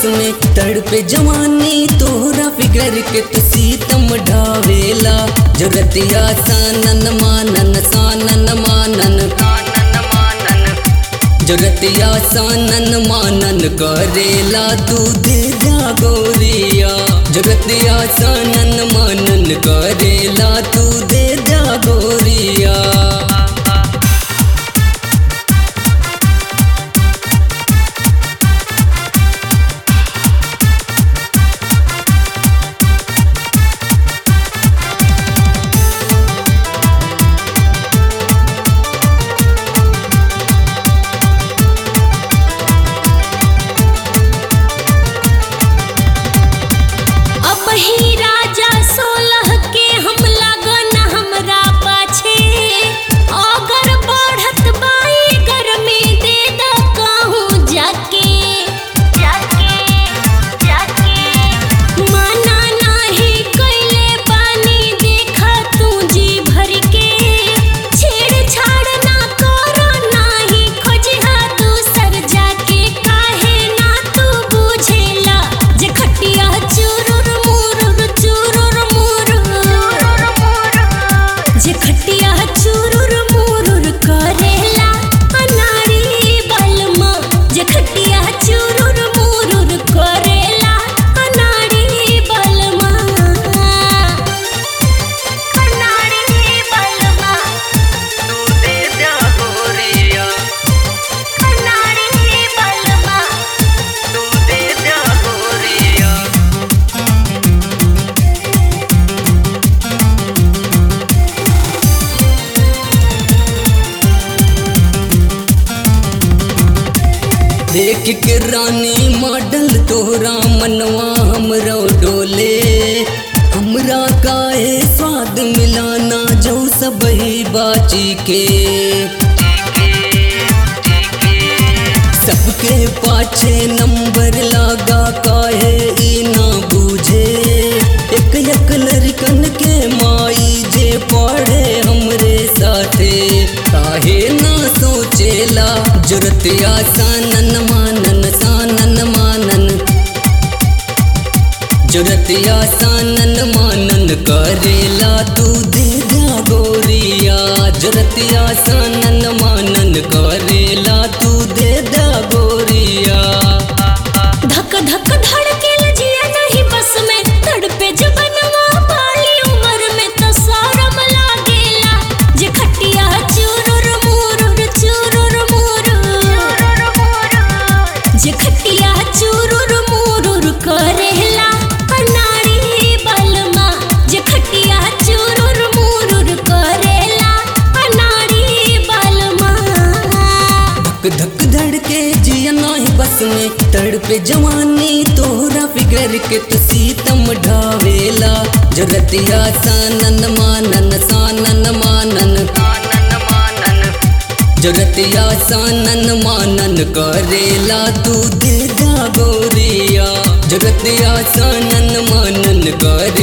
में तड़पे जवानी तोहरा फिगर के तू सीतम ढावेला जरतिया सानन मानन सानन मानन जरतिया सानन मानन करेला तू दे जा गोरिया जरतिया सानन मानन करेला तू दे जा गोरिया अब ही राजा सोलह के हम लगन हमरा पाछे अगर बढ़त बाई गर्मी दे द कहूँ जाके जाके जाके माना नाही कैले बानी देखा तू जी भर के छेड़छाड़ ना करो नाही खोजहा दूसर जाके काहे ना तू बुझेला जे खटिया चुरुर मुरुर चुरुर मुरुर जे खटिया चुरुर मुरुर करेला अनाड़ी बलमा जे खटिया चुरुर मुरुर करेला अनाड़ी बलमा अनाड़ी बलमा तू दे जा गोरिया अनाड़ी बलमा तू दे जा गोरिया देख के रानी मॉडल तोहरा मनवा हमरो डोले हमरा काहे स्वाद मिलाना जो सब ही बाची के सबके पाछे नंबर लागा काहे ई ना बूझे एक एक लड़कन के माई जे पढ़े हमरे साथे काहे ना सोचेला जुरतिया सानन मानन सानन मानन जुरतिया सानन मानन करेला तू दे जा गोरिया जुरतिया सानन मानन करेला तू दे जा गोरिया धक धक धड़के लजिया नहीं बस में तड़पे जबनवा पाली उम्र में तो सारम लागेला जे खटिया चुरुर मुरुर चुरुर मुरुर जे खटिया चुरुर मुरुर करेला अनाड़ी बलमा जे खटिया चुरुर मुरुर करेला अनाड़ी बलमा धक धक धड़के जिया नाही बस में तड़पे जवानी तोहरा फिगर के तू सीतम ढावेला जरतिया सानन मानन सानन मानन जरतिया सानन मानन करेला तू दे जा गोरिया जगतिया सानन मानन करे